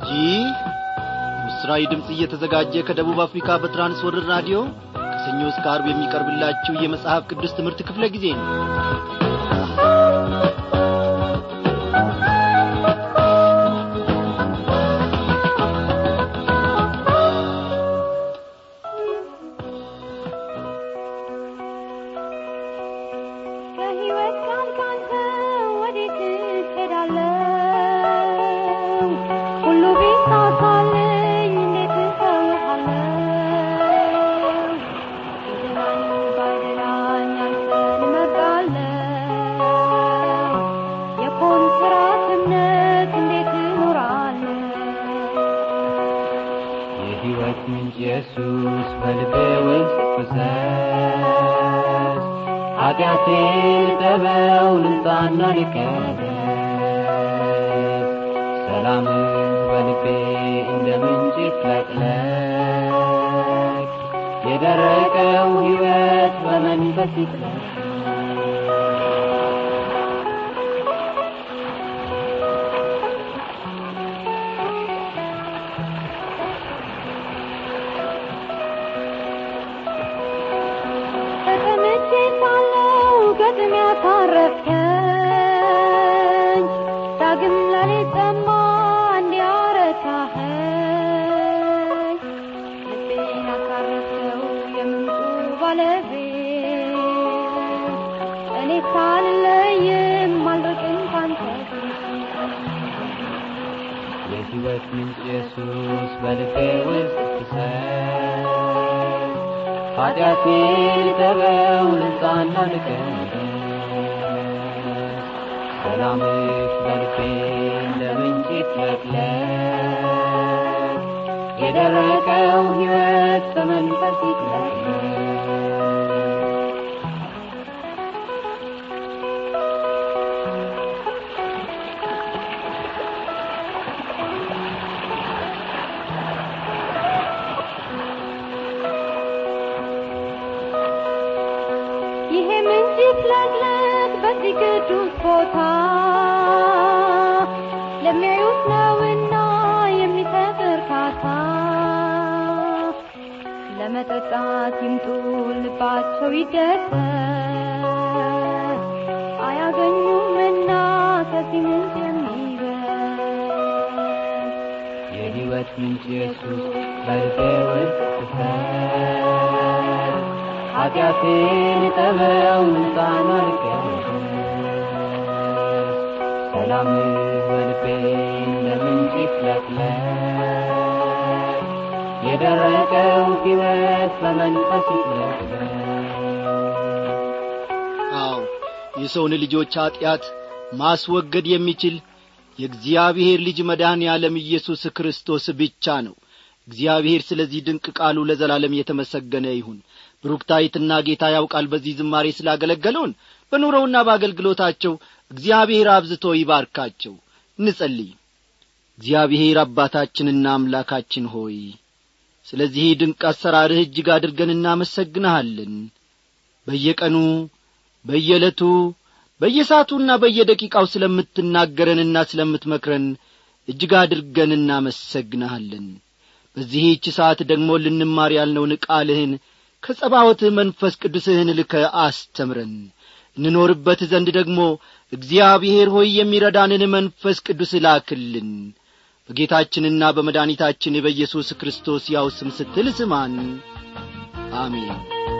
ይህ ምስራዊ ድምፅ እየተዘጋጀ ከደቡብ አፍሪካ በትራንስወርር ራዲዮ ከሰኞ እስከ አርብ የሚቀርብላችሁ የመጽሐፍ ቅዱስ ትምህርት ክፍለ ጊዜ ነው ከሕይወት ቃል ካንተ ወዴት እሄዳለሁ? ሁሉ ቢሳሳልኝ እንዴት እተውሃለሁ? ቢደላኝ ባይደላኝ አንተን እመርጣለሁ። የኮንትራት እምነት እንዴት እኖራለሁ? የሕይወት ምንጭ ኢየሱስ በልቤ ውስጥ ፍሰስ ኃጢአቴን ጠበው ንጻና ልቀደስ ሰላምህ በልቤ እንደ ምንጭ ይፍለቅለቅ የደረቀው ሕይወት በመንፈስ ይጥለቅ ተቀምጬ ሳለሁ ገጥም ያሳረፍከኝ ዳግም ለኔ ጠማ እንዲያረካኸኝ ልቤን ያሳረፍከው የምንጩ ባለቤት እኔ ሳልለይም አልርቅም ካንተ የሕይወት ምንጭ ኢየሱስ በልቤ ውስጥ ፍሰስ ኃጢአቴን ጠበው ንጻና ልቀደስ ሰላምህ በልቤ እንደ ምንጭ ይፍለቅለቅ የደረቀው ሕይወት በመንፈስ ይጥለቅለቅ ይሄ ምንጭ ይፍለቅለቅ በዚህ ቅዱስ ቦታ ለሚያዩት ነውና የሚሰጥ እርካታ ለመጠጣት ይምጡ ልባቸው ይደሰት አያገኙምና ከዚህ ምንጭ የሚበልጥ የሕይወት ምንጭ ኢየሱስ በልቤ ውስጥ ፍሰስ ኃጢአቴን ጠበው ንጻና ልቀደስ ሰላምህ በልቤ እንደ ምንጭ ይፍለቅለቅ የደረቀው ሕይወት በመንፈስ ይፍለቅለቅ አዎ የሰውን ልጆች ኀጢአት ማስወገድ የሚችል የእግዚአብሔር ልጅ መድኃኔ ዓለም ኢየሱስ ክርስቶስ ብቻ ነው እግዚአብሔር ስለዚህ ድንቅ ቃሉ ለዘላለም የተመሰገነ ይሁን ብሩክታይትና ጌታ ያውቃል በዚህ ዝማሬ ስላገለገሉን በኑሮውና በአገልግሎታቸው እግዚአብሔር አብዝቶ ይባርካቸው እንጸልይ እግዚአብሔር አባታችንና አምላካችን ሆይ ስለዚህ ድንቅ አሰራርህ እጅግ አድርገን እናመሰግንሃለን በየቀኑ በየዕለቱ በየሰዓቱና በየደቂቃው ስለምትናገረንና ስለምትመክረን እጅግ አድርገን እናመሰግንሃለን በዚህች ሰዓት ደግሞ ልንማር ያልነውን ቃልህን ከጸባወትህ መንፈስ ቅዱስህን ልከ አስተምረን እንኖርበት ዘንድ ደግሞ እግዚአብሔር ሆይ የሚረዳንን መንፈስ ቅዱስ ላክልን በጌታችንና በመድኃኒታችን በኢየሱስ ክርስቶስ ያው ስም ስትል ስማን አሜን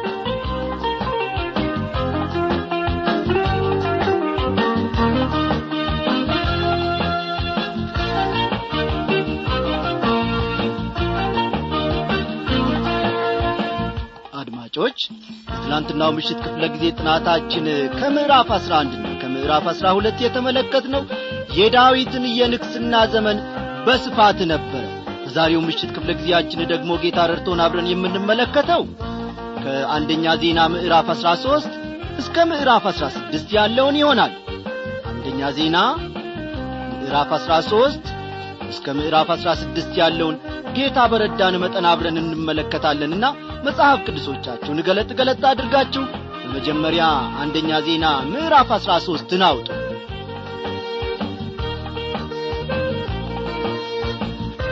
አድማጮች በትላንትናው ምሽት ክፍለ ጊዜ ጥናታችን ከምዕራፍ አስራ አንድና ከምዕራፍ አስራ ሁለት የተመለከትነው የዳዊትን የንግስና ዘመን በስፋት ነበረ በዛሬው ምሽት ክፍለ ጊዜያችን ደግሞ ጌታ ረድቶን አብረን የምንመለከተው ከአንደኛ ዜና ምዕራፍ አስራ ሦስት እስከ ምዕራፍ አስራ ስድስት ያለውን ይሆናል አንደኛ ዜና ምዕራፍ አስራ ሦስት እስከ ምዕራፍ አስራ ስድስት ያለውን ጌታ በረዳን መጠን አብረን እንመለከታለንና መጽሐፍ ቅዱሶቻችሁን ገለጥ ገለጥ አድርጋችሁ በመጀመሪያ አንደኛ ዜና ምዕራፍ አስራ ሦስትን አውጡ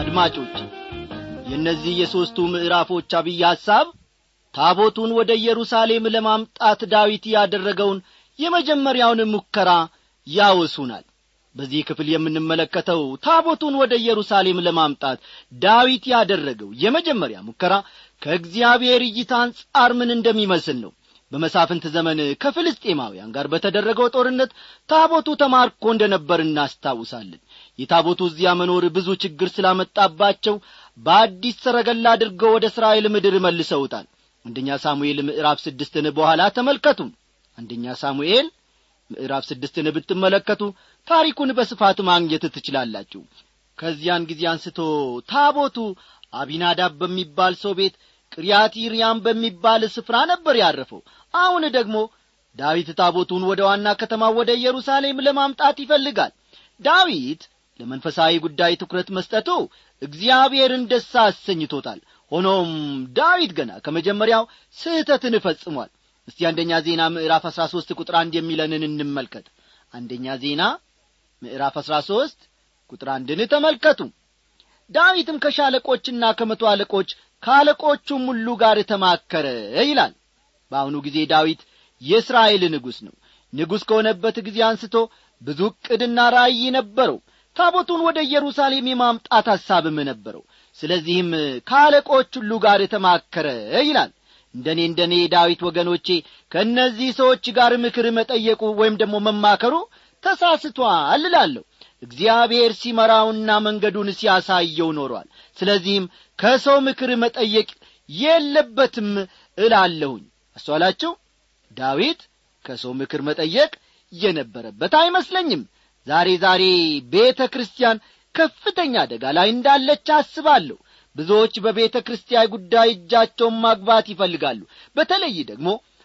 አድማጮች የእነዚህ የሦስቱ ምዕራፎች አብይ ሐሳብ ታቦቱን ወደ ኢየሩሳሌም ለማምጣት ዳዊት ያደረገውን የመጀመሪያውን ሙከራ ያወሱናል በዚህ ክፍል የምንመለከተው ታቦቱን ወደ ኢየሩሳሌም ለማምጣት ዳዊት ያደረገው የመጀመሪያ ሙከራ ከእግዚአብሔር እይታ አንጻር ምን እንደሚመስል ነው በመሳፍንት ዘመን ከፍልስጤማውያን ጋር በተደረገው ጦርነት ታቦቱ ተማርኮ እንደ ነበር እናስታውሳለን የታቦቱ እዚያ መኖር ብዙ ችግር ስላመጣባቸው በአዲስ ሰረገላ አድርገው ወደ እስራኤል ምድር መልሰውታል አንደኛ ሳሙኤል ምዕራፍ ስድስትን በኋላ ተመልከቱ አንደኛ ሳሙኤል ምዕራፍ ስድስትን ብትመለከቱ ታሪኩን በስፋት ማግኘት ትችላላችሁ ከዚያን ጊዜ አንስቶ ታቦቱ አቢናዳብ በሚባል ሰው ቤት ቅሪያቲርያም በሚባል ስፍራ ነበር ያረፈው አሁን ደግሞ ዳዊት ታቦቱን ወደ ዋና ከተማ ወደ ኢየሩሳሌም ለማምጣት ይፈልጋል ዳዊት ለመንፈሳዊ ጉዳይ ትኩረት መስጠቱ እግዚአብሔርን ደስ አሰኝቶታል ሆኖም ዳዊት ገና ከመጀመሪያው ስህተትን ፈጽሟል እስቲ አንደኛ ዜና ምዕራፍ አሥራ ሦስት ቁጥር አንድ የሚለንን እንመልከት አንደኛ ዜና ምዕራፍ አሥራ ሦስት ቁጥር አንድን ተመልከቱ ዳዊትም ከሻለቆችና ከመቶ አለቆች ከአለቆቹም ሁሉ ጋር ተማከረ ይላል በአሁኑ ጊዜ ዳዊት የእስራኤል ንጉሥ ነው ንጉሥ ከሆነበት ጊዜ አንስቶ ብዙ ዕቅድና ራእይ ነበረው ታቦቱን ወደ ኢየሩሳሌም የማምጣት ሐሳብም ነበረው ስለዚህም ከአለቆች ሁሉ ጋር ተማከረ ይላል እንደኔ እንደኔ ዳዊት ወገኖቼ ከእነዚህ ሰዎች ጋር ምክር መጠየቁ ወይም ደግሞ መማከሩ ተሳስቷል እላለሁ እግዚአብሔር ሲመራውና መንገዱን ሲያሳየው ኖሯል ስለዚህም ከሰው ምክር መጠየቅ የለበትም እላለሁኝ አስተዋላችሁ ዳዊት ከሰው ምክር መጠየቅ የነበረበት አይመስለኝም ዛሬ ዛሬ ቤተ ክርስቲያን ከፍተኛ አደጋ ላይ እንዳለች አስባለሁ ብዙዎች በቤተ ክርስቲያን ጉዳይ እጃቸውን ማግባት ይፈልጋሉ በተለይ ደግሞ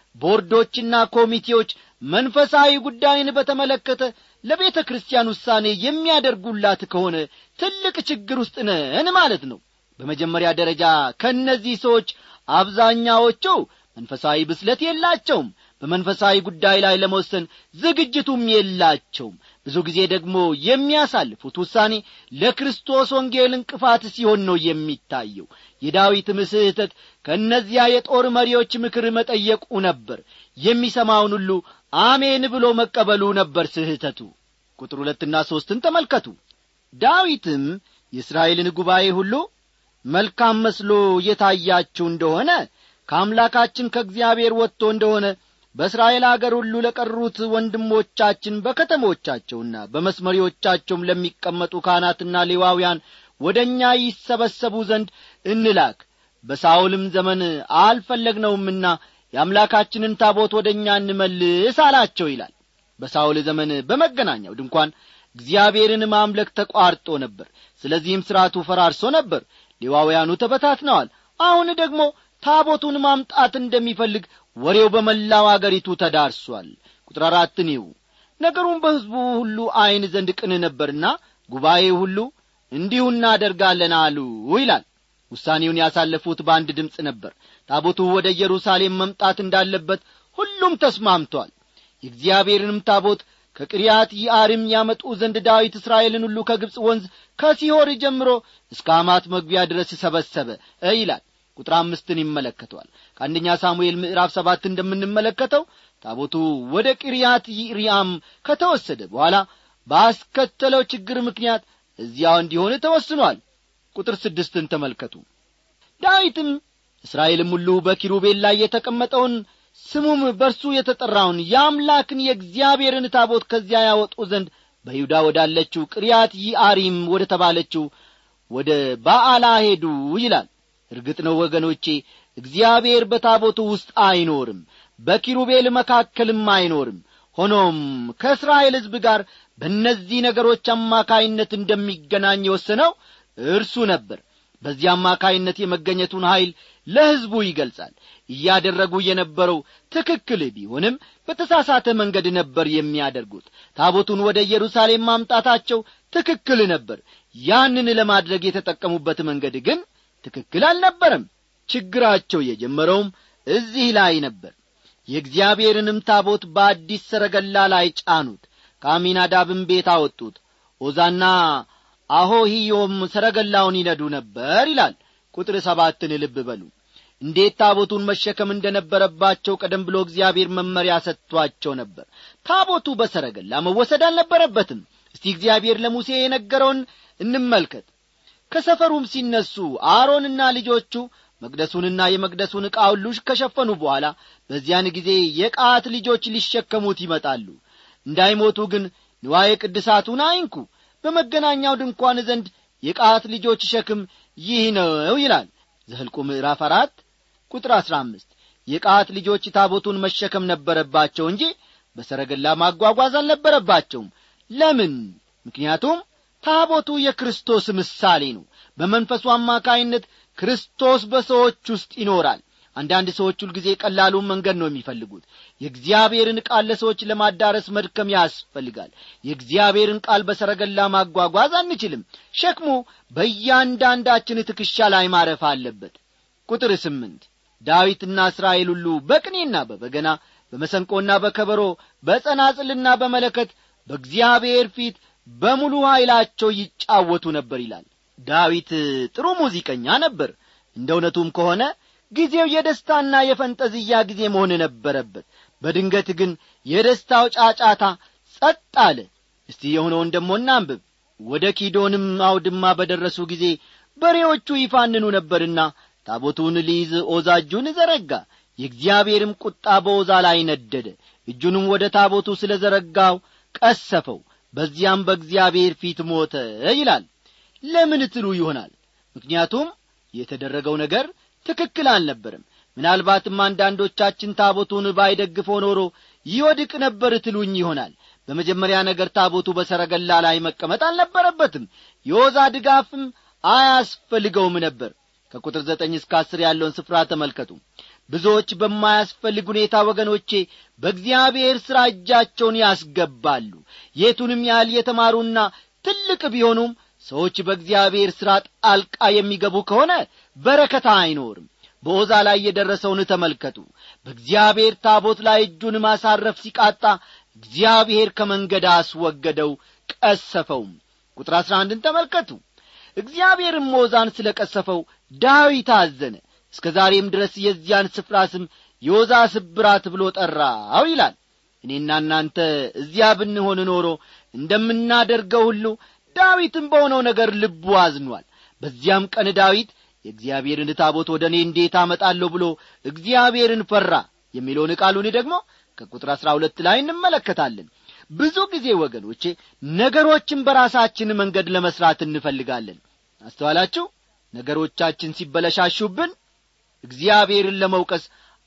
ቦርዶችና ኮሚቴዎች መንፈሳዊ ጉዳይን በተመለከተ ለቤተ ክርስቲያን ውሳኔ የሚያደርጉላት ከሆነ ትልቅ ችግር ውስጥ ነን ማለት ነው በመጀመሪያ ደረጃ ከእነዚህ ሰዎች አብዛኛዎቹ መንፈሳዊ ብስለት የላቸውም በመንፈሳዊ ጉዳይ ላይ ለመወሰን ዝግጅቱም የላቸውም ብዙ ጊዜ ደግሞ የሚያሳልፉት ውሳኔ ለክርስቶስ ወንጌል እንቅፋት ሲሆን ነው የሚታየው የዳዊትም ስህተት ከእነዚያ የጦር መሪዎች ምክር መጠየቁ ነበር የሚሰማውን ሁሉ አሜን ብሎ መቀበሉ ነበር ስህተቱ ቁጥር ሁለትና ሦስትን ተመልከቱ ዳዊትም የእስራኤልን ጉባኤ ሁሉ መልካም መስሎ የታያችሁ እንደሆነ ከአምላካችን ከእግዚአብሔር ወጥቶ እንደሆነ በእስራኤል አገር ሁሉ ለቀሩት ወንድሞቻችን በከተሞቻቸውና በመስመሪዎቻቸውም ለሚቀመጡ ካህናትና ሌዋውያን ወደ እኛ ይሰበሰቡ ዘንድ እንላክ በሳውልም ዘመን አልፈለግነውምና የአምላካችንን ታቦት ወደ እኛ እንመልስ አላቸው ይላል በሳውል ዘመን በመገናኛው ድንኳን እግዚአብሔርን ማምለክ ተቋርጦ ነበር ስለዚህም ሥርዓቱ ፈራርሶ ነበር ሌዋውያኑ ተበታትነዋል አሁን ደግሞ ታቦቱን ማምጣት እንደሚፈልግ ወሬው በመላው አገሪቱ ተዳርሷል ቁጥር አራትን ይው ነገሩም በሕዝቡ ሁሉ ዐይን ዘንድ ቅን ነበርና ጉባኤ ሁሉ እንዲሁ እናደርጋለን አሉ ይላል ውሳኔውን ያሳለፉት በአንድ ድምፅ ነበር ታቦቱ ወደ ኢየሩሳሌም መምጣት እንዳለበት ሁሉም ተስማምቷል የእግዚአብሔርንም ታቦት ከቅሪያት ይአርም ያመጡ ዘንድ ዳዊት እስራኤልን ሁሉ ከግብፅ ወንዝ ከሲሆር ጀምሮ እስከ አማት መግቢያ ድረስ ሰበሰበ ይላል ቁጥር አምስትን ይመለከተዋል ከአንደኛ ሳሙኤል ምዕራፍ ሰባት እንደምንመለከተው ታቦቱ ወደ ቅሪያት ይሪያም ከተወሰደ በኋላ ባስከተለው ችግር ምክንያት እዚያው እንዲሆን ተወስኗል ቁጥር ስድስትን ተመልከቱ ዳዊትም እስራኤልም ሁሉ በኪሩቤል ላይ የተቀመጠውን ስሙም በርሱ የተጠራውን የአምላክን የእግዚአብሔርን ታቦት ከዚያ ያወጡ ዘንድ በይሁዳ ወዳለችው ቅሪያት ይአሪም ወደ ተባለችው ወደ ባዓላ ሄዱ ይላል እርግጥ ነው ወገኖቼ እግዚአብሔር በታቦቱ ውስጥ አይኖርም በኪሩቤል መካከልም አይኖርም ሆኖም ከእስራኤል ሕዝብ ጋር በእነዚህ ነገሮች አማካይነት እንደሚገናኝ የወሰነው እርሱ ነበር በዚህ አማካይነት የመገኘቱን ኀይል ለሕዝቡ ይገልጻል እያደረጉ የነበረው ትክክል ቢሆንም በተሳሳተ መንገድ ነበር የሚያደርጉት ታቦቱን ወደ ኢየሩሳሌም ማምጣታቸው ትክክል ነበር ያንን ለማድረግ የተጠቀሙበት መንገድ ግን ትክክል አልነበረም ችግራቸው የጀመረውም እዚህ ላይ ነበር የእግዚአብሔርንም ታቦት በአዲስ ሰረገላ ላይ ጫኑት ከአሚናዳብም ቤት አወጡት ኦዛና አሆሂዮም ሰረገላውን ይነዱ ነበር ይላል ቁጥር ሰባትን ልብ በሉ እንዴት ታቦቱን መሸከም እንደነበረባቸው ቀደም ብሎ እግዚአብሔር መመሪያ ሰጥቷቸው ነበር ታቦቱ በሰረገላ መወሰድ አልነበረበትም እስቲ እግዚአብሔር ለሙሴ የነገረውን እንመልከት ከሰፈሩም ሲነሱ አሮንና ልጆቹ መቅደሱንና የመቅደሱን ዕቃ ሁሉ ከሸፈኑ በኋላ በዚያን ጊዜ የቃት ልጆች ሊሸከሙት ይመጣሉ እንዳይሞቱ ግን ንዋየ ቅድሳቱን አይንኩ በመገናኛው ድንኳን ዘንድ የቃት ልጆች ሸክም ይህ ነው ይላል ዘህልቁ ምዕራፍ አራት ቁጥር አሥራ አምስት የቃት ልጆች ታቦቱን መሸከም ነበረባቸው እንጂ በሰረገላ ማጓጓዝ አልነበረባቸውም ለምን ምክንያቱም ታቦቱ የክርስቶስ ምሳሌ ነው በመንፈሱ አማካይነት ክርስቶስ በሰዎች ውስጥ ይኖራል አንዳንድ ሰዎች ሁልጊዜ ቀላሉን መንገድ ነው የሚፈልጉት የእግዚአብሔርን ቃል ለሰዎች ለማዳረስ መድከም ያስፈልጋል የእግዚአብሔርን ቃል በሰረገላ ማጓጓዝ አንችልም ሸክሙ በእያንዳንዳችን ትከሻ ላይ ማረፍ አለበት ቁጥር ስምንት ዳዊትና እስራኤል ሁሉ በቅኔና በበገና በመሰንቆና በከበሮ በጸናጽልና በመለከት በእግዚአብሔር ፊት በሙሉ ኀይላቸው ይጫወቱ ነበር ይላል ዳዊት ጥሩ ሙዚቀኛ ነበር እንደ እውነቱም ከሆነ ጊዜው የደስታና የፈንጠዝያ ጊዜ መሆን ነበረበት በድንገት ግን የደስታው ጫጫታ ጸጥ አለ እስቲ የሆነውን ደሞ እናንብብ ወደ ኪዶንም አውድማ በደረሱ ጊዜ በሬዎቹ ይፋንኑ ነበርና ታቦቱን ሊይዝ ኦዛ እጁን ዘረጋ የእግዚአብሔርም ቁጣ በኦዛ ላይ ነደደ እጁንም ወደ ታቦቱ ስለ ዘረጋው ቀሰፈው በዚያም በእግዚአብሔር ፊት ሞተ ይላል ለምን ትሉ ይሆናል ምክንያቱም የተደረገው ነገር ትክክል አልነበርም ምናልባትም አንዳንዶቻችን ታቦቱን ባይደግፈው ኖሮ ይወድቅ ነበር ትሉኝ ይሆናል በመጀመሪያ ነገር ታቦቱ በሰረገላ ላይ መቀመጥ አልነበረበትም የወዛ ድጋፍም አያስፈልገውም ነበር ከቁጥር ዘጠኝ እስከ አስር ያለውን ስፍራ ተመልከቱ ብዙዎች በማያስፈልግ ሁኔታ ወገኖቼ በእግዚአብሔር ሥራ እጃቸውን ያስገባሉ የቱንም ያህል የተማሩና ትልቅ ቢሆኑም ሰዎች በእግዚአብሔር ሥራ ጣልቃ የሚገቡ ከሆነ በረከታ አይኖርም በኦዛ ላይ የደረሰውን ተመልከቱ በእግዚአብሔር ታቦት ላይ እጁን ማሳረፍ ሲቃጣ እግዚአብሔር ከመንገድ አስወገደው ቀሰፈውም ቁጥር አሥራ አንድን ተመልከቱ እግዚአብሔርም ኦዛን ስለ ቀሰፈው ዳዊት አዘነ እስከ ዛሬም ድረስ የዚያን ስፍራ ስም የኦዛ ስብራት ብሎ ጠራው ይላል እኔና እናንተ እዚያ ብንሆን ኖሮ እንደምናደርገው ሁሉ ዳዊትም በሆነው ነገር ልቡ አዝኗል በዚያም ቀን ዳዊት የእግዚአብሔርን ታቦት ወደ እኔ እንዴት አመጣለሁ ብሎ እግዚአብሔርን ፈራ የሚለውን ቃሉን ደግሞ ከቁጥር አሥራ ሁለት ላይ እንመለከታለን ብዙ ጊዜ ወገኖቼ ነገሮችን በራሳችን መንገድ ለመስራት እንፈልጋለን አስተዋላችሁ ነገሮቻችን ሲበለሻሹብን እግዚአብሔርን ለመውቀስ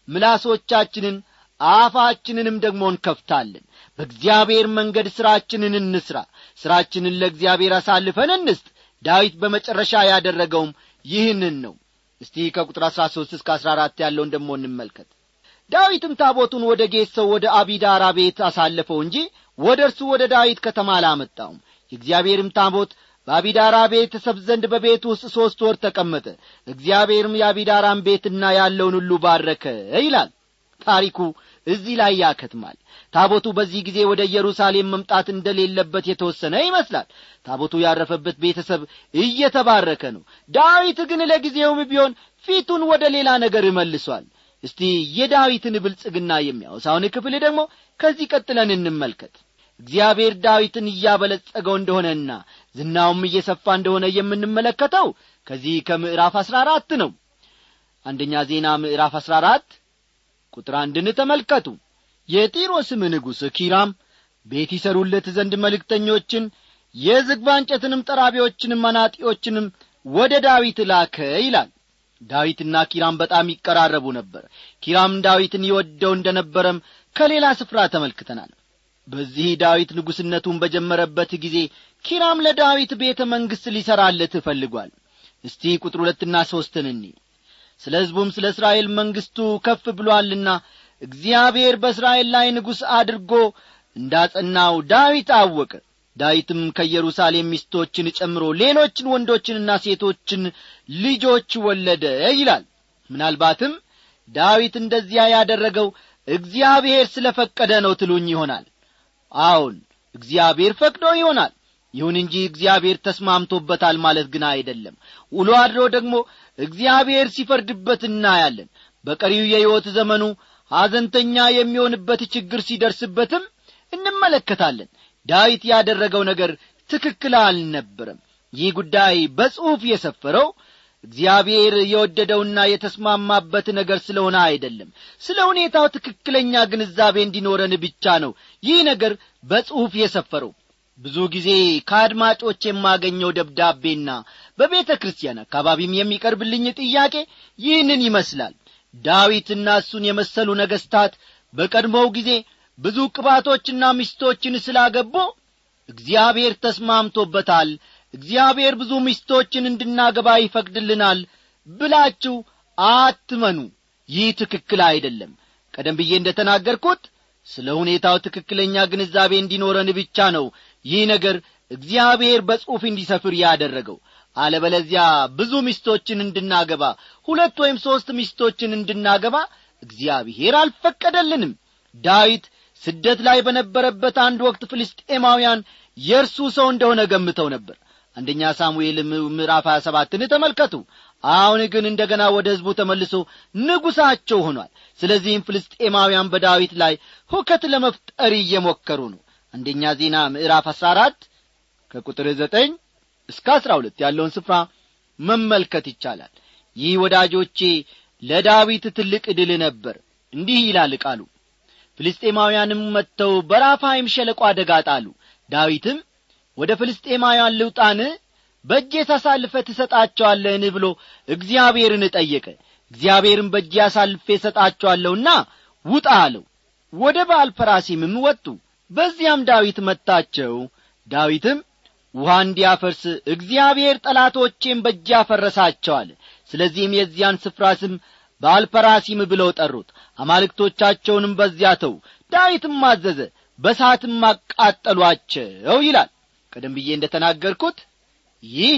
ምላሶቻችንን አፋችንንም ደግሞ እንከፍታለን በእግዚአብሔር መንገድ ሥራችንን እንስራ ሥራችንን ለእግዚአብሔር አሳልፈን እንስጥ ዳዊት በመጨረሻ ያደረገውም ይህንን ነው እስቲ ከቁጥር አሥራ ሦስት እስከ አሥራ አራት ያለውን ደሞ እንመልከት ዳዊትም ታቦቱን ወደ ጌት ሰው ወደ አቢዳራ ቤት አሳለፈው እንጂ ወደ እርሱ ወደ ዳዊት ከተማ አላመጣውም የእግዚአብሔርም ታቦት በአቢዳራ ቤተሰብ ዘንድ በቤት ውስጥ ሦስት ወር ተቀመጠ እግዚአብሔርም የአቢዳራን ቤትና ያለውን ሁሉ ባረከ ይላል ታሪኩ እዚህ ላይ ያከትማል ታቦቱ በዚህ ጊዜ ወደ ኢየሩሳሌም መምጣት እንደሌለበት የተወሰነ ይመስላል ታቦቱ ያረፈበት ቤተሰብ እየተባረከ ነው ዳዊት ግን ለጊዜውም ቢሆን ፊቱን ወደ ሌላ ነገር መልሷል እስቲ የዳዊትን ብልጽግና የሚያወሳውን ክፍል ደግሞ ከዚህ ቀጥለን እንመልከት እግዚአብሔር ዳዊትን እያበለጸገው እንደሆነና ዝናውም እየሰፋ እንደሆነ የምንመለከተው ከዚህ ከምዕራፍ አሥራ አራት ነው አንደኛ ዜና ምዕራፍ አሥራ አራት ቁጥር አንድን ተመልከቱ የጢሮስም ንጉሥ ኪራም ቤት ይሰሩለት ዘንድ መልእክተኞችን የዝግባ እንጨትንም ጠራቢዎችንም መናጢዎችንም ወደ ዳዊት ላከ ይላል ዳዊትና ኪራም በጣም ይቀራረቡ ነበር ኪራም ዳዊትን ይወደው እንደ ነበረም ከሌላ ስፍራ ተመልክተናል በዚህ ዳዊት ንጉሥነቱን በጀመረበት ጊዜ ኪራም ለዳዊት ቤተ መንግሥት ሊሠራለት እፈልጓል እስቲ ቁጥር ሁለትና ሦስትን እኒ ስለ ሕዝቡም ስለ እስራኤል መንግሥቱ ከፍ ብሎአልና እግዚአብሔር በእስራኤል ላይ ንጉሥ አድርጎ እንዳጸናው ዳዊት አወቀ ዳዊትም ከኢየሩሳሌም ሚስቶችን ጨምሮ ሌሎችን ወንዶችንና ሴቶችን ልጆች ወለደ ይላል ምናልባትም ዳዊት እንደዚያ ያደረገው እግዚአብሔር ስለ ፈቀደ ነው ትሉኝ ይሆናል አዎን እግዚአብሔር ፈቅዶ ይሆናል ይሁን እንጂ እግዚአብሔር ተስማምቶበታል ማለት ግን አይደለም ውሎ አድሮ ደግሞ እግዚአብሔር ሲፈርድበት እናያለን በቀሪው የሕይወት ዘመኑ ሐዘንተኛ የሚሆንበት ችግር ሲደርስበትም እንመለከታለን ዳዊት ያደረገው ነገር ትክክል አልነበረም ይህ ጉዳይ በጽሑፍ የሰፈረው እግዚአብሔር የወደደውና የተስማማበት ነገር ስለሆነ አይደለም ስለ ሁኔታው ትክክለኛ ግንዛቤ እንዲኖረን ብቻ ነው ይህ ነገር በጽሑፍ የሰፈረው ብዙ ጊዜ ከአድማጮች የማገኘው ደብዳቤና በቤተ ክርስቲያን አካባቢም የሚቀርብልኝ ጥያቄ ይህንን ይመስላል ዳዊትና እሱን የመሰሉ ነገሥታት በቀድሞው ጊዜ ብዙ ቅባቶችና ሚስቶችን ስላገቡ እግዚአብሔር ተስማምቶበታል እግዚአብሔር ብዙ ሚስቶችን እንድናገባ ይፈቅድልናል ብላችሁ አትመኑ ይህ ትክክል አይደለም ቀደም ብዬ እንደ ተናገርኩት ስለ ሁኔታው ትክክለኛ ግንዛቤ እንዲኖረን ብቻ ነው ይህ ነገር እግዚአብሔር በጽሑፍ እንዲሰፍር ያደረገው አለበለዚያ ብዙ ሚስቶችን እንድናገባ ሁለት ወይም ሦስት ሚስቶችን እንድናገባ እግዚአብሔር አልፈቀደልንም ዳዊት ስደት ላይ በነበረበት አንድ ወቅት ፍልስጤማውያን የእርሱ ሰው እንደሆነ ገምተው ነበር አንደኛ ሳሙኤል ምዕራፍ 27ን ተመልከቱ አሁን ግን እንደ ገና ወደ ሕዝቡ ተመልሶ ንጉሣቸው ሆኗል ስለዚህም ፍልስጤማውያን በዳዊት ላይ ሁከት ለመፍጠር እየሞከሩ ነው አንደኛ ዜና ምዕራፍ 14 ከቁጥር 9 እስከ 12 ያለውን ስፍራ መመልከት ይቻላል ይህ ወዳጆቼ ለዳዊት ትልቅ ድል ነበር እንዲህ ይላል ቃሉ ፍልስጤማውያንም መጥተው በራፋይም ሸለቆ አደጋ ጣሉ ዳዊትም ወደ ፍልስጤማውያን ልውጣን በእጄ ታሳልፈ ትሰጣቸዋለህን ብሎ እግዚአብሔርን ጠየቀ እግዚአብሔርም በእጄ አሳልፌ እሰጣቸዋለሁና ውጣ አለው ወደ በአል ፐራሲምም ወጡ በዚያም ዳዊት መታቸው ዳዊትም ውሃ እንዲያፈርስ እግዚአብሔር ጠላቶቼም በእጅ ያፈረሳቸዋል ስለዚህም የዚያን ስፍራ ስም በአልፐራሲም ብለው ጠሩት አማልክቶቻቸውንም በዚያ ተው ዳዊትም አዘዘ በሳትም አቃጠሏቸው ይላል ቀደም ብዬ እንደ ተናገርኩት ይህ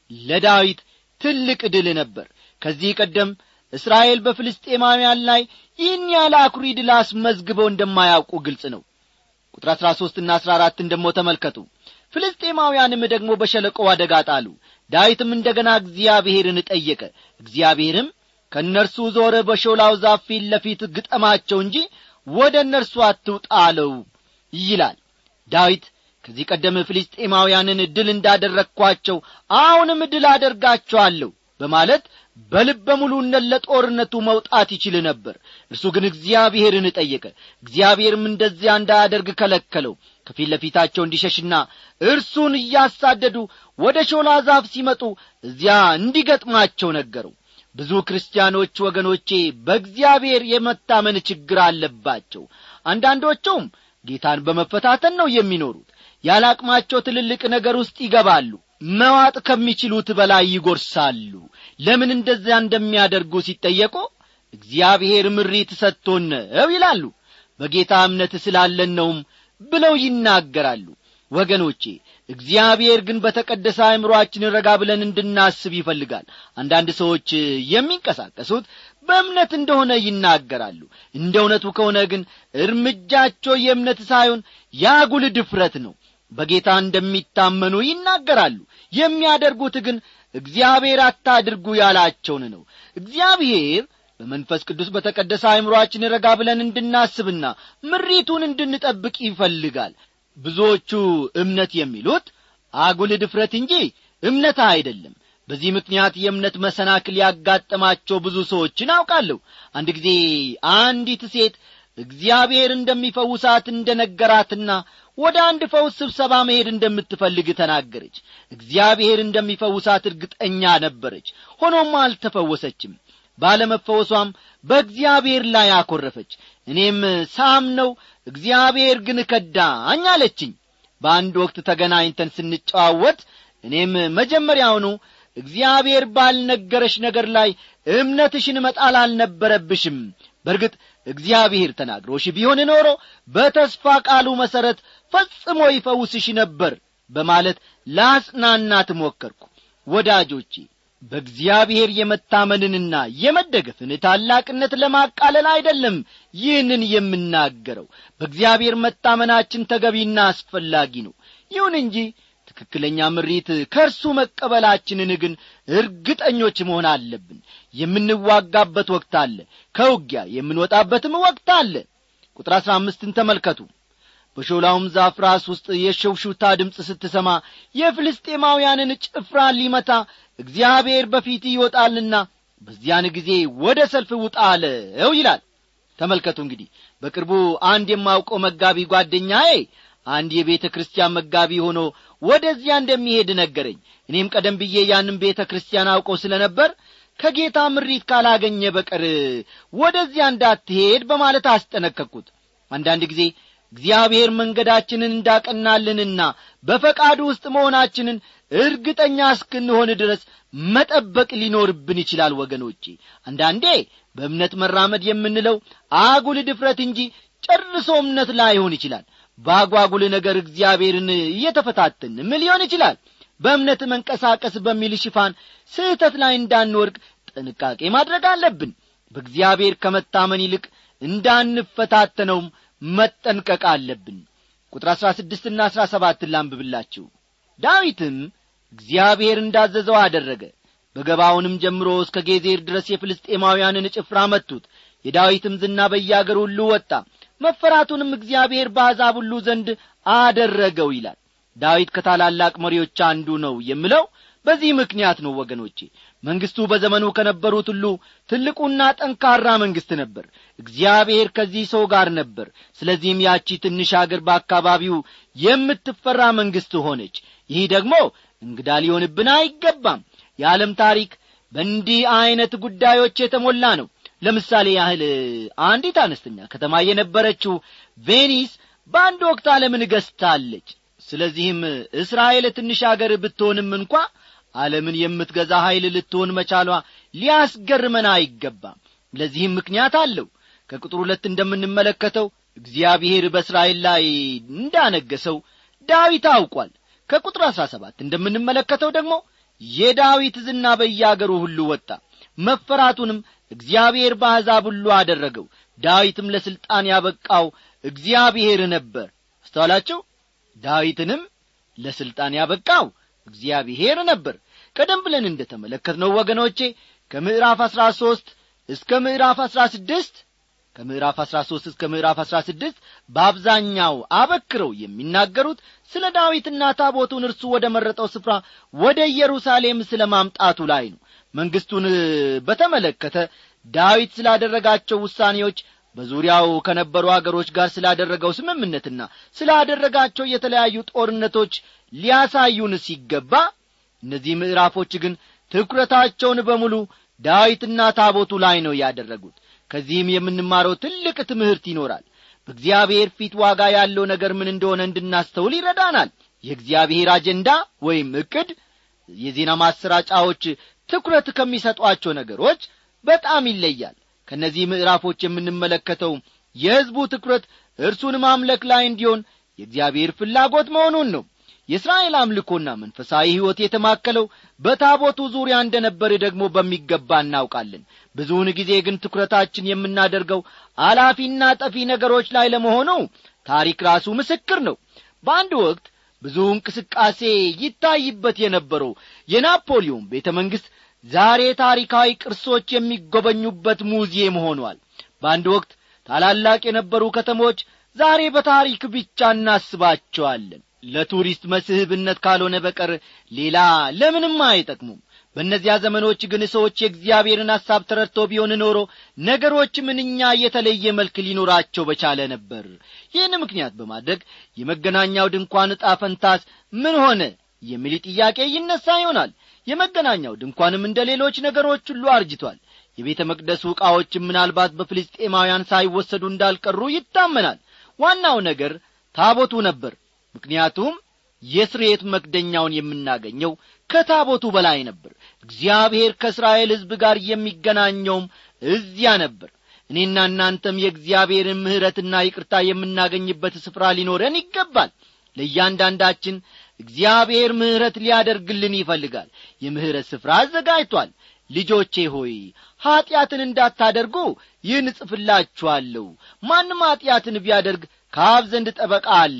ለዳዊት ትልቅ ድል ነበር ከዚህ ቀደም እስራኤል በፍልስጤማውያን ላይ ይህን ያለ አኩሪ ድል አስመዝግበው እንደማያውቁ ግልጽ ነው ቁጥር አሥራ ሦስትና አሥራ አራትን ደሞ ተመልከቱ ፍልስጤማውያንም ደግሞ በሸለቆ አደጋ ጣሉ ዳዊትም እንደ ገና እግዚአብሔርን ጠየቀ እግዚአብሔርም ከእነርሱ ዞረ በሾላው ዛፍ ፊት ለፊት ግጠማቸው እንጂ ወደ እነርሱ አትውጣ አለው ይላል ዳዊት ከዚህ ቀደም ፍልስጤማውያንን ድል እንዳደረግኳቸው አሁንም ድል አደርጋቸዋለሁ በማለት በልበ ሙሉነት ለጦርነቱ መውጣት ይችል ነበር እርሱ ግን እግዚአብሔርን ጠየቀ እግዚአብሔርም እንደዚያ እንዳያደርግ ከለከለው ከፊት ለፊታቸው እንዲሸሽና እርሱን እያሳደዱ ወደ ሾላ ዛፍ ሲመጡ እዚያ እንዲገጥማቸው ነገረው ብዙ ክርስቲያኖች ወገኖቼ በእግዚአብሔር የመታመን ችግር አለባቸው አንዳንዶቹም ጌታን በመፈታተን ነው የሚኖሩት ያለ አቅማቸው ትልልቅ ነገር ውስጥ ይገባሉ መዋጥ ከሚችሉት በላይ ይጐርሳሉ ለምን እንደዚያ እንደሚያደርጉ ሲጠየቁ እግዚአብሔር ምሪት ሰጥቶን ነው ይላሉ በጌታ እምነት ስላለን ነውም ብለው ይናገራሉ ወገኖቼ እግዚአብሔር ግን በተቀደሰ አእምሮአችን ረጋ ብለን እንድናስብ ይፈልጋል አንዳንድ ሰዎች የሚንቀሳቀሱት በእምነት እንደሆነ ይናገራሉ እንደ እውነቱ ከሆነ ግን እርምጃቸው የእምነት ሳይሆን ያጉል ድፍረት ነው በጌታ እንደሚታመኑ ይናገራሉ የሚያደርጉት ግን እግዚአብሔር አታድርጉ ያላቸውን ነው እግዚአብሔር በመንፈስ ቅዱስ በተቀደሰ አእምሮአችን ረጋ ብለን እንድናስብና ምሪቱን እንድንጠብቅ ይፈልጋል ብዙዎቹ እምነት የሚሉት አጉል ድፍረት እንጂ እምነት አይደለም በዚህ ምክንያት የእምነት መሰናክል ያጋጠማቸው ብዙ ሰዎችን አውቃለሁ አንድ ጊዜ አንዲት ሴት እግዚአብሔር እንደሚፈውሳት እንደ ነገራትና ወደ አንድ ፈውስ ስብሰባ መሄድ እንደምትፈልግ ተናገረች እግዚአብሔር እንደሚፈውሳት እርግጠኛ ነበረች ሆኖም አልተፈወሰችም ባለመፈወሷም በእግዚአብሔር ላይ አኰረፈች እኔም ሳም ነው እግዚአብሔር ግን ከዳኝ አለችኝ በአንድ ወቅት ተገናኝተን ስንጨዋወት እኔም መጀመሪያውኑ እግዚአብሔር ባልነገረሽ ነገር ላይ እምነትሽን መጣል አልነበረብሽም በርግጥ እግዚአብሔር ተናግሮሽ ቢሆን ኖሮ በተስፋ ቃሉ መሠረት ፈጽሞ ይፈውስሽ ነበር በማለት ላጽናናት ሞከርኩ ወዳጆቼ በእግዚአብሔር የመታመንንና የመደገፍን ታላቅነት ለማቃለል አይደለም ይህንን የምናገረው በእግዚአብሔር መታመናችን ተገቢና አስፈላጊ ነው ይሁን እንጂ ትክክለኛ ምሪት ከእርሱ መቀበላችንን ግን እርግጠኞች መሆን አለብን የምንዋጋበት ወቅት አለ ከውጊያ የምንወጣበትም ወቅት አለ ቁጥር አሥራ አምስትን ተመልከቱ በሾላውም ዛፍ ራስ ውስጥ የሸውሹታ ድምፅ ስትሰማ የፍልስጤማውያንን ጭፍራ ሊመታ እግዚአብሔር በፊት ይወጣልና በዚያን ጊዜ ወደ ሰልፍ ውጣ አለው ይላል ተመልከቱ እንግዲህ በቅርቡ አንድ የማውቀው መጋቢ ጓደኛዬ አንድ የቤተ ክርስቲያን መጋቢ ሆኖ ወደዚያ እንደሚሄድ ነገረኝ እኔም ቀደም ብዬ ያንን ቤተ ክርስቲያን አውቀው ስለ ነበር ከጌታ ምሪት ካላገኘ በቀር ወደዚያ እንዳትሄድ በማለት አስጠነቀቅኩት አንዳንድ ጊዜ እግዚአብሔር መንገዳችንን እንዳቀናልንና በፈቃዱ ውስጥ መሆናችንን እርግጠኛ እስክንሆን ድረስ መጠበቅ ሊኖርብን ይችላል ወገኖቼ አንዳንዴ በእምነት መራመድ የምንለው አጉል ድፍረት እንጂ ጨርሶ እምነት ላይሆን ይችላል በአጓጉል ነገር እግዚአብሔርን እየተፈታተንም ሊሆን ይችላል በእምነት መንቀሳቀስ በሚል ሽፋን ስህተት ላይ እንዳንወድቅ ጥንቃቄ ማድረግ አለብን በእግዚአብሔር ከመታመን ይልቅ እንዳንፈታተነውም መጠንቀቅ አለብን ቁጥር አሥራ ስድስትና አሥራ ሰባትን ላንብብላችሁ ዳዊትም እግዚአብሔር እንዳዘዘው አደረገ በገባውንም ጀምሮ እስከ ጌዜር ድረስ የፍልስጤማውያንን ጭፍራ መቱት የዳዊትም ዝና በያገር ሁሉ ወጣ መፈራቱንም እግዚአብሔር በአሕዛብ ሁሉ ዘንድ አደረገው ይላል ዳዊት ከታላላቅ መሪዎች አንዱ ነው የምለው በዚህ ምክንያት ነው ወገኖቼ መንግሥቱ በዘመኑ ከነበሩት ሁሉ ትልቁና ጠንካራ መንግሥት ነበር እግዚአብሔር ከዚህ ሰው ጋር ነበር ስለዚህም ያቺ ትንሽ አገር በአካባቢው የምትፈራ መንግሥት ሆነች ይህ ደግሞ እንግዳ ሊሆንብን አይገባም የዓለም ታሪክ በእንዲህ ዐይነት ጉዳዮች የተሞላ ነው ለምሳሌ ያህል አንዲት አነስተኛ ከተማ የነበረችው ቬኒስ በአንድ ወቅት ዓለምን ገዝታለች ስለዚህም እስራኤል ትንሽ አገር ብትሆንም እንኳ ዓለምን የምትገዛ ኀይል ልትሆን መቻሏ ሊያስገርመን አይገባም ለዚህም ምክንያት አለው ከቁጥር ሁለት እንደምንመለከተው እግዚአብሔር በእስራኤል ላይ እንዳነገሰው ዳዊት አውቋል ከቁጥር አሥራ ሰባት እንደምንመለከተው ደግሞ የዳዊት ዝና በያገሩ ሁሉ ወጣ መፈራቱንም እግዚአብሔር በአሕዛብ ሁሉ አደረገው ዳዊትም ለሥልጣን ያበቃው እግዚአብሔር ነበር አስተዋላችሁ ዳዊትንም ለሥልጣን ያበቃው እግዚአብሔር ነበር ቀደም ብለን እንደ ተመለከትነው ወገኖቼ ከምዕራፍ አሥራ ሦስት እስከ ምዕራፍ አሥራ ስድስት ከምዕራፍ አሥራ ሦስት እስከ ምዕራፍ አሥራ ስድስት በአብዛኛው አበክረው የሚናገሩት ስለ ዳዊትና ታቦቱን እርሱ ወደ መረጠው ስፍራ ወደ ኢየሩሳሌም ስለ ማምጣቱ ላይ ነው መንግሥቱን በተመለከተ ዳዊት ስላደረጋቸው ውሳኔዎች በዙሪያው ከነበሩ አገሮች ጋር ስላደረገው ስምምነትና ስላደረጋቸው የተለያዩ ጦርነቶች ሊያሳዩን ሲገባ እነዚህ ምዕራፎች ግን ትኩረታቸውን በሙሉ ዳዊትና ታቦቱ ላይ ነው ያደረጉት ከዚህም የምንማረው ትልቅ ትምህርት ይኖራል በእግዚአብሔር ፊት ዋጋ ያለው ነገር ምን እንደሆነ እንድናስተውል ይረዳናል የእግዚአብሔር አጀንዳ ወይም ዕቅድ የዜና ማሰራጫዎች ትኩረት ከሚሰጧቸው ነገሮች በጣም ይለያል ከእነዚህ ምዕራፎች የምንመለከተው የሕዝቡ ትኩረት እርሱን ማምለክ ላይ እንዲሆን የእግዚአብሔር ፍላጎት መሆኑን ነው የእስራኤል አምልኮና መንፈሳዊ ሕይወት የተማከለው በታቦቱ ዙሪያ እንደ ነበር ደግሞ በሚገባ እናውቃለን ብዙውን ጊዜ ግን ትኩረታችን የምናደርገው አላፊና ጠፊ ነገሮች ላይ ለመሆኑ ታሪክ ራሱ ምስክር ነው በአንድ ወቅት ብዙ እንቅስቃሴ ይታይበት የነበረው የናፖሊዮን ቤተ መንግሥት ዛሬ ታሪካዊ ቅርሶች የሚጎበኙበት ሙዚየም ሆኗል በአንድ ወቅት ታላላቅ የነበሩ ከተሞች ዛሬ በታሪክ ብቻ እናስባቸዋለን ለቱሪስት መስህብነት ካልሆነ በቀር ሌላ ለምንም አይጠቅሙም በእነዚያ ዘመኖች ግን ሰዎች የእግዚአብሔርን ሐሳብ ተረድተው ቢሆን ኖሮ ነገሮች ምንኛ የተለየ መልክ ሊኖራቸው በቻለ ነበር ይህን ምክንያት በማድረግ የመገናኛው ድንኳን ዕጣ ፈንታስ ምን ሆነ የሚል ጥያቄ ይነሳ ይሆናል የመገናኛው ድንኳንም እንደ ሌሎች ነገሮች ሁሉ አርጅቷል የቤተ መቅደሱ ዕቃዎችም ምናልባት በፍልስጤማውያን ሳይወሰዱ እንዳልቀሩ ይታመናል ዋናው ነገር ታቦቱ ነበር ምክንያቱም የስርየት መክደኛውን የምናገኘው ከታቦቱ በላይ ነበር እግዚአብሔር ከእስራኤል ሕዝብ ጋር የሚገናኘውም እዚያ ነበር እኔና እናንተም የእግዚአብሔርን ምሕረትና ይቅርታ የምናገኝበት ስፍራ ሊኖረን ይገባል ለእያንዳንዳችን እግዚአብሔር ምሕረት ሊያደርግልን ይፈልጋል የምሕረት ስፍራ አዘጋጅቷል ልጆቼ ሆይ ኀጢአትን እንዳታደርጉ ይህን እጽፍላችኋለሁ ማንም ኀጢአትን ቢያደርግ ከአብ ዘንድ ጠበቃ አለን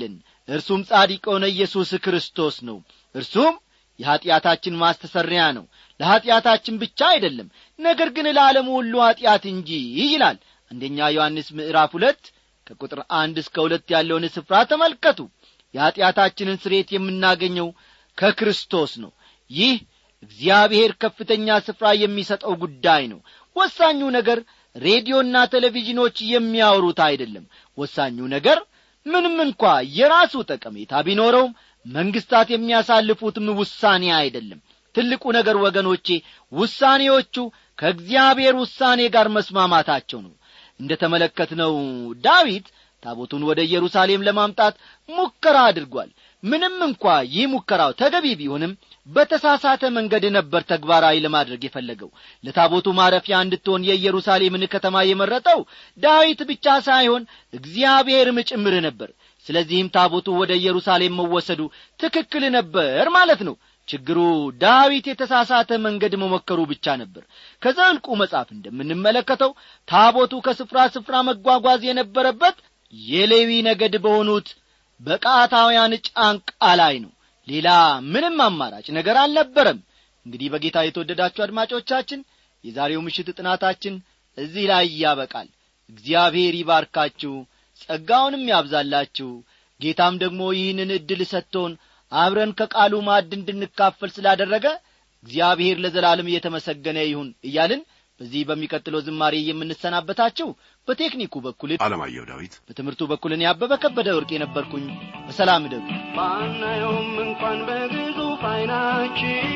እርሱም ጻድቅ የሆነ ኢየሱስ ክርስቶስ ነው እርሱም የኀጢአታችን ማስተሰሪያ ነው ለኀጢአታችን ብቻ አይደለም ነገር ግን ለዓለሙ ሁሉ ኀጢአት እንጂ ይላል አንደኛ ዮሐንስ ምዕራፍ ሁለት ከቁጥር አንድ እስከ ሁለት ያለውን ስፍራ ተመልከቱ የኀጢአታችንን ስሬት የምናገኘው ከክርስቶስ ነው ይህ እግዚአብሔር ከፍተኛ ስፍራ የሚሰጠው ጉዳይ ነው ወሳኙ ነገር ሬዲዮና ቴሌቪዥኖች የሚያወሩት አይደለም ወሳኙ ነገር ምንም እንኳ የራሱ ጠቀሜታ ቢኖረውም መንግስታት የሚያሳልፉትም ውሳኔ አይደለም ትልቁ ነገር ወገኖቼ ውሳኔዎቹ ከእግዚአብሔር ውሳኔ ጋር መስማማታቸው ነው እንደ ተመለከትነው ዳዊት ታቦቱን ወደ ኢየሩሳሌም ለማምጣት ሙከራ አድርጓል ምንም እንኳ ይህ ሙከራው ተገቢ ቢሆንም በተሳሳተ መንገድ ነበር ተግባራዊ ለማድረግ የፈለገው ለታቦቱ ማረፊያ እንድትሆን የኢየሩሳሌምን ከተማ የመረጠው ዳዊት ብቻ ሳይሆን እግዚአብሔርም ጭምር ነበር ስለዚህም ታቦቱ ወደ ኢየሩሳሌም መወሰዱ ትክክል ነበር ማለት ነው ችግሩ ዳዊት የተሳሳተ መንገድ መሞከሩ ብቻ ነበር ከዘልቁ መጽሐፍ እንደምንመለከተው ታቦቱ ከስፍራ ስፍራ መጓጓዝ የነበረበት የሌዊ ነገድ በሆኑት በቃታውያን ጫንቃ ላይ ነው ሌላ ምንም አማራጭ ነገር አልነበረም እንግዲህ በጌታ የተወደዳችሁ አድማጮቻችን የዛሬው ምሽት ጥናታችን እዚህ ላይ ያበቃል እግዚአብሔር ይባርካችሁ ጸጋውንም ያብዛላችሁ ጌታም ደግሞ ይህንን ዕድል ሰጥቶን አብረን ከቃሉ ማዕድ እንድንካፈል ስላደረገ እግዚአብሔር ለዘላለም እየተመሰገነ ይሁን እያልን በዚህ በሚቀጥለው ዝማሬ የምንሰናበታችሁ በቴክኒኩ በኩል አለማየሁ ዳዊት በትምህርቱ በኩል እኔ አበበ ከበደ ወርቅ የነበርኩኝ በሰላም እደጉ ባናየውም እንኳን በግዙፍ አይናችን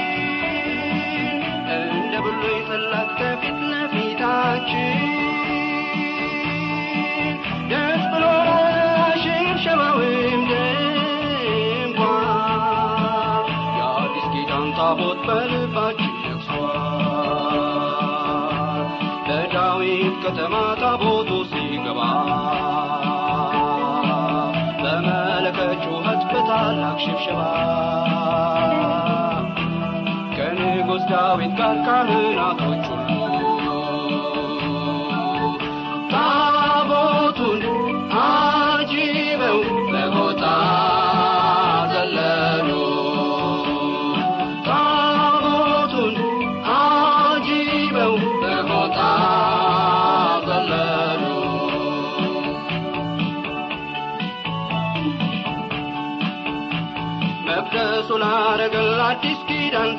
እንደ ብሉይ ጽላት ከፊት ለፊታችን ደስ ብሎ ሽብሸባዊም ድንኳን የአዲስ ኪዳን ታቦት በልባችን ነግሷል በዳዊት ከተማ ታቦቱ ሲገባ በመለከት ጩኸት በታላቅ ሽብሸባ ከንጉሥ ዳዊት ጋር ካህናቶች ሁሉ ታቦቱን አጅበው በጎታ ዘለሉ ታቦቱን አጅበው በጎታ ዘለሉ መቅደሱ ላረገል አዲስ ኪዳን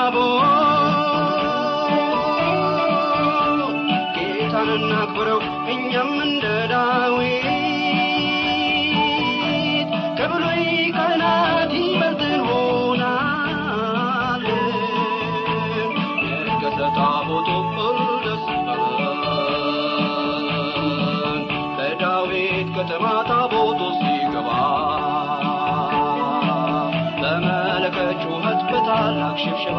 ታቦት ጌታን እናክብረው እኛም እንደ ዳዊት ከብሉይ ካህናት ይበልጥ እንሆናለን ነገሰ ታቦቱ ደስ ይበለን በዳዊት ከተማ ታቦቱ ሲገባ በመለከት ጩኸት በታላቅ ሽብሸባ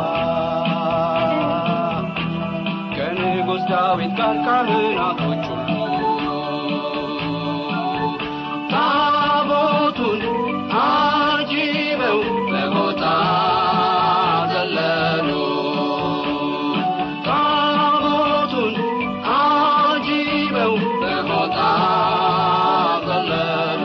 ከንጉሥ ዳዊት ጋር ካህናቶች ሁሉ ታቦቱን አጅበው በጎታ ዘለሉ ታቦቱን አጅበው በጎታ ዘለሉ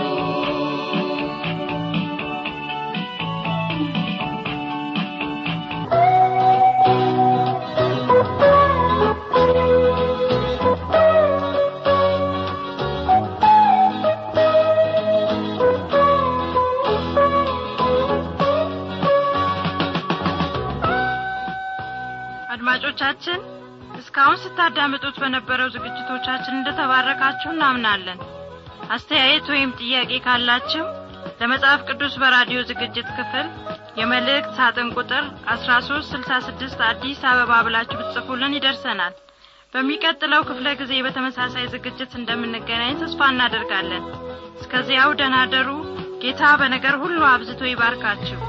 አድማጮቻችን እስካሁን ስታዳምጡት በነበረው ዝግጅቶቻችን እንደተባረካችሁ እናምናለን አስተያየት ወይም ጥያቄ ካላችሁ ለመጽሐፍ ቅዱስ በራዲዮ ዝግጅት ክፍል የመልእክት ሳጥን ቁጥር 1366 አዲስ አበባ ብላችሁ ብትጽፉልን ይደርሰናል በሚቀጥለው ክፍለ ጊዜ በተመሳሳይ ዝግጅት እንደምንገናኝ ተስፋ እናደርጋለን እስከዚያው ደናደሩ ጌታ በነገር ሁሉ አብዝቶ ይባርካችሁ